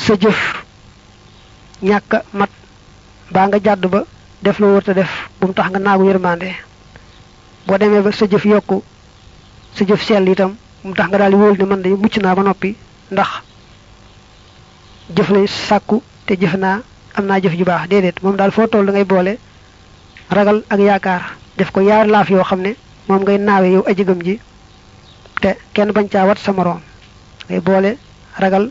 sa jëf ñàkk mat baa nga jàdd ba def loo wërta def bu mu tax nga naagu yërmande boo demee ba sa jëf yokku sa jëf sell itam bu mu tax nga daal di wóolu ne man de mucc naa ba noppi ndax jëf lay sàkku te jëf naa am naa jëf ju baax déedéet moom daal foo toll da ngay boole ragal ak yaakaar def ko yaar laaf yoo xam ne moom ngay naawe yow ajëgam ji te kenn bañ caa wat sa moroom ngay boole ragal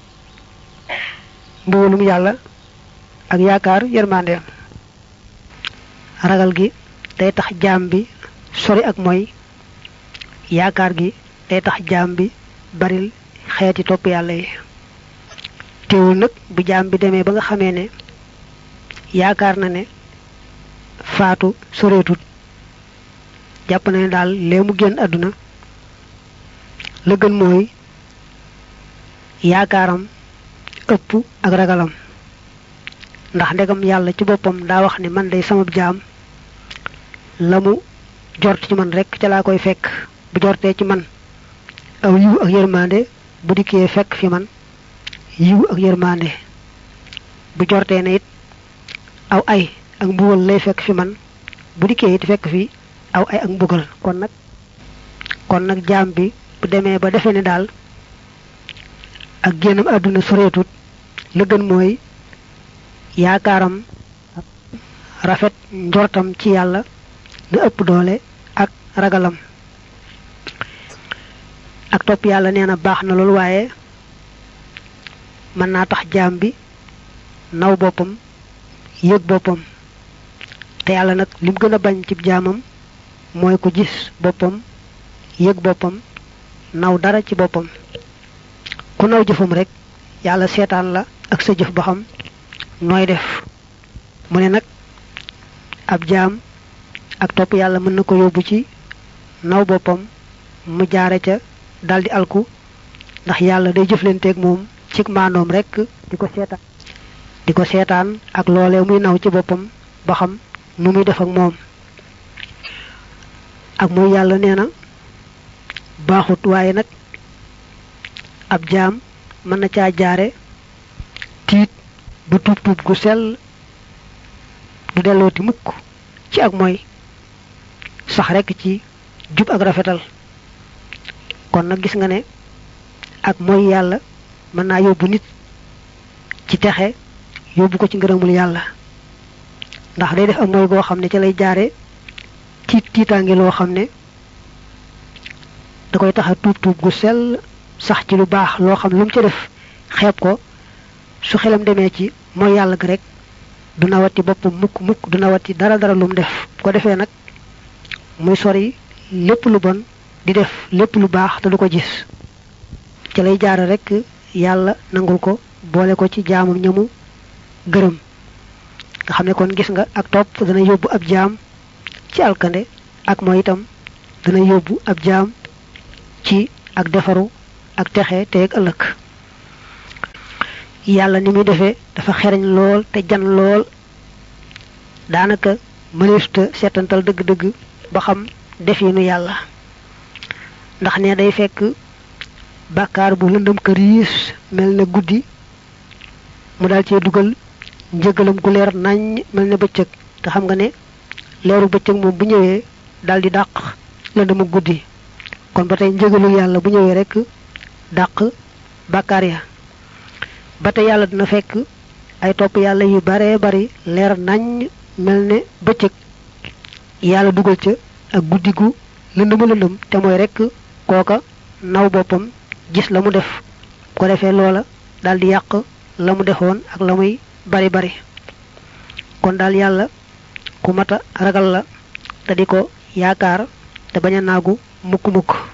mbugalum yàlla ak yaakaar yërmandeem ragal gi day tax jaam bi sori ak mooy yaakaar gi day tax jaam bi baril xeeti topp yàlla yi teewul nag bu jaam bi demee ba nga xamee ne yaakaar na ne faatu soreetut jàpp na ne daal lee mu génn àdduna la gën mooy yaakaaram ëpp ak ragalam ndax ndegam yàlla ci boppam daa wax ne man day sama jaam la mu jort ci man rek ca laa koy fekk bu jortee ci man aw yiw ak yërmande bu dikkee fekk fi man yiw ak yërmande bu jortee ne it aw ay ak mbugal lay fekk fi man bu dikkee it fekk fi aw ay ak mbugal kon nag kon nag jaam bi bu demee ba defee ne daal ak génnam àdduna soreetut la gën mooy yaakaaram rafet njortam ci yàlla na ëpp doole ak ragalam ak topp yàlla nee na baax na loolu waaye mën naa tax jaam bi naw boppam yëg boppam te yàlla nag lim gën a bañ ci jaamam mooy ko gis boppam yëg boppam naw dara ci boppam ku naw jëfam rek yàlla seetaan la ak sa jëf ba xam nooy def mu ne nag ab jaam ak topp yàlla mën na ko yóbbu ci naw boppam mu jaare ca daldi alku ndax yàlla day jëflanteeg moom ci maandoom rek di ko seetaan di ko seetaan ak loolee muy naw ci boppam ba xam nu muy def ak moom ak mooy yàlla nee na baaxut waaye nag ab jaam mën na caa jaare tiit ba tuub tuub gu sell du dellooti mukk ci ak mooy sax rekk ci jub ak rafetal kon nag gis nga ne ak mooy yàlla mën naa yóbbu nit ci texe yóbbu ko ci ngërëmul yàlla ndax day def ak mooy goo xam ne ca lay jaare tiit tiitaange loo xam ne da koy tax a tuub tuub gu sell sax ci lu baax loo xam lu mu ca def xeeb ko su xelam demee ci mooy yàlla gi rek du nawati boppam mukk mukk du nawati dara dara lu mu def bu ko defee nag muy sori lépp lu bon di def lépp lu baax te du ko gis ci lay jaare rek yàlla nangul ko boole ko ci jaamam ñamu gërëm nga xam ne kon gis nga ak topp dana yóbbu ab jaam ci alkande ak mooy itam dana yóbbu ab jaam ci ak defaru ak texe te ak ëllëg yàlla ni muy defee dafa xereñ lool te jan lool daanaka mëneesuta seetantal dëgg-dëgg ba xam definu yàlla ndax ne day fekk bàkkaar bu lëndëm këriis mel ne guddi mu daal cee dugal njëgalam gu leer nañ mel ne bëccëg te xam nga ne leeru bëccëg moom bu ñëwee daal di dàq lëndëmu guddi kon ba tey njëgalu yàlla bu ñëwee rek dàq bàkkaar ya ba tey yàlla dina fekk ay topp yàlla yu baree bari leer nañ mel ne bëccëg yàlla dugal ca ak guddi gu lëndëma lëndëm te mooy rek kooka naw boppam gis la mu def ko defee loola daal di yàq la mu defoon ak la muy bari bari kon daal yàlla ku mata ragal la te di ko yaakaar te bañ a naagu mukk mukk